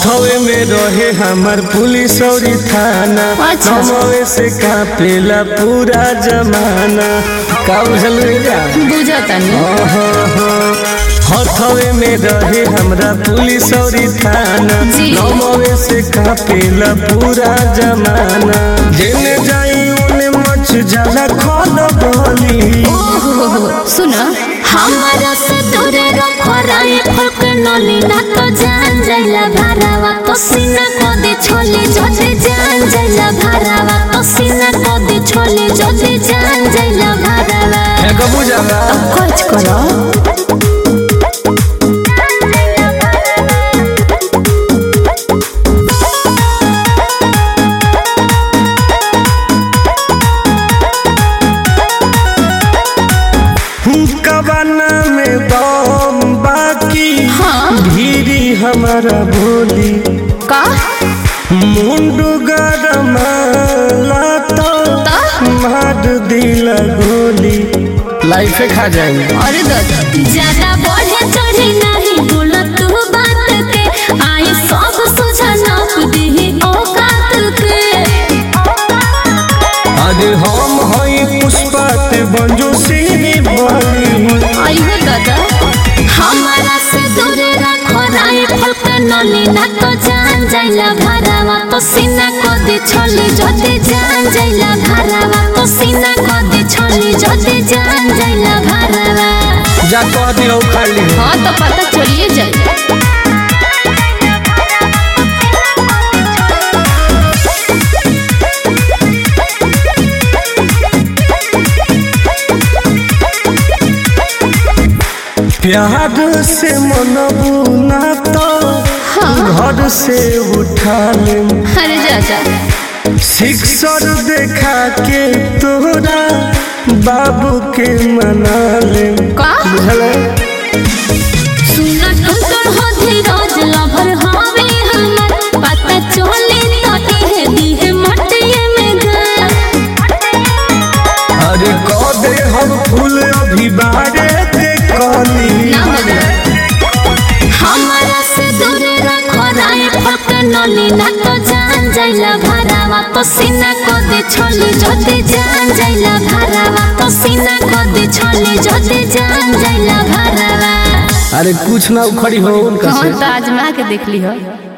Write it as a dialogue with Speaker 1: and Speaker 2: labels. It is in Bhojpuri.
Speaker 1: हथवे में रहे हमार पुलिस और थाना
Speaker 2: अच्छा।
Speaker 1: नमवे से कापेला पूरा जमाना का बुझल जा
Speaker 2: बुझतनी
Speaker 1: हथवे में रहे हमरा पुलिस और थाना
Speaker 2: जी।
Speaker 1: नमवे से कापेला पूरा जमाना जेने जाई उने मच जाला खोल बोली
Speaker 2: ओहो सुन हमारा से दूरे रखो राय फक नली ना तो जान जाइला भरावा तो सीना को दे छोले जोते जान जाइला भरावा तो सीना को दे छोले जोते जान जाइला भरावा
Speaker 1: है का बुझाला
Speaker 2: कुछ करो
Speaker 1: कबाना में बम बाकी
Speaker 2: हाँ
Speaker 1: धीरी हमारा बोली
Speaker 2: का
Speaker 1: मुंडू गरमाला तो मार दिला गोली लाइफ खा जाएंगे
Speaker 2: अरे दादा ज्यादा बढ़े चढ़ी नहीं बोला तू बात के आई सब सुझा नाप दी औकात के
Speaker 1: अरे हम हई पुष्पत बंजो सिनी बली
Speaker 2: आइहो दादा हमारा से दूरे रखो राय फलक नली ना तो जान जाइला भरावा तो सीना को दे छोली जोते जान जाइला भरावा तो सीना को दे छोली जोते जान जाइला भरावा
Speaker 1: जा कह दियो खाली
Speaker 2: हाँ तो पता चलिए जाए
Speaker 1: प्यार से मनबू ना तो घर से उठा ले
Speaker 2: अरे जा
Speaker 1: सिक्सर देखा के तोरा बाबू के मना ले
Speaker 2: का
Speaker 1: बुझल
Speaker 2: सुना टुटुर हो धीरज लभर हवे हमर पता चले तो दिहे दिहे मटिए में गा
Speaker 1: अरे कह दे हम फूल अभी बारे देखली
Speaker 2: ना बदला हमारा से दूरे रखो राय फक नली ना तो जान जाइला भरावा तो सीना को दे छोली जोते जान जाइला भरावा तो सीना को दे छोली जोते जान जाइला भरावा
Speaker 1: अरे कुछ ना उखड़ी हो उनका
Speaker 2: कौन
Speaker 1: से
Speaker 2: तो आजमा के देख ली हो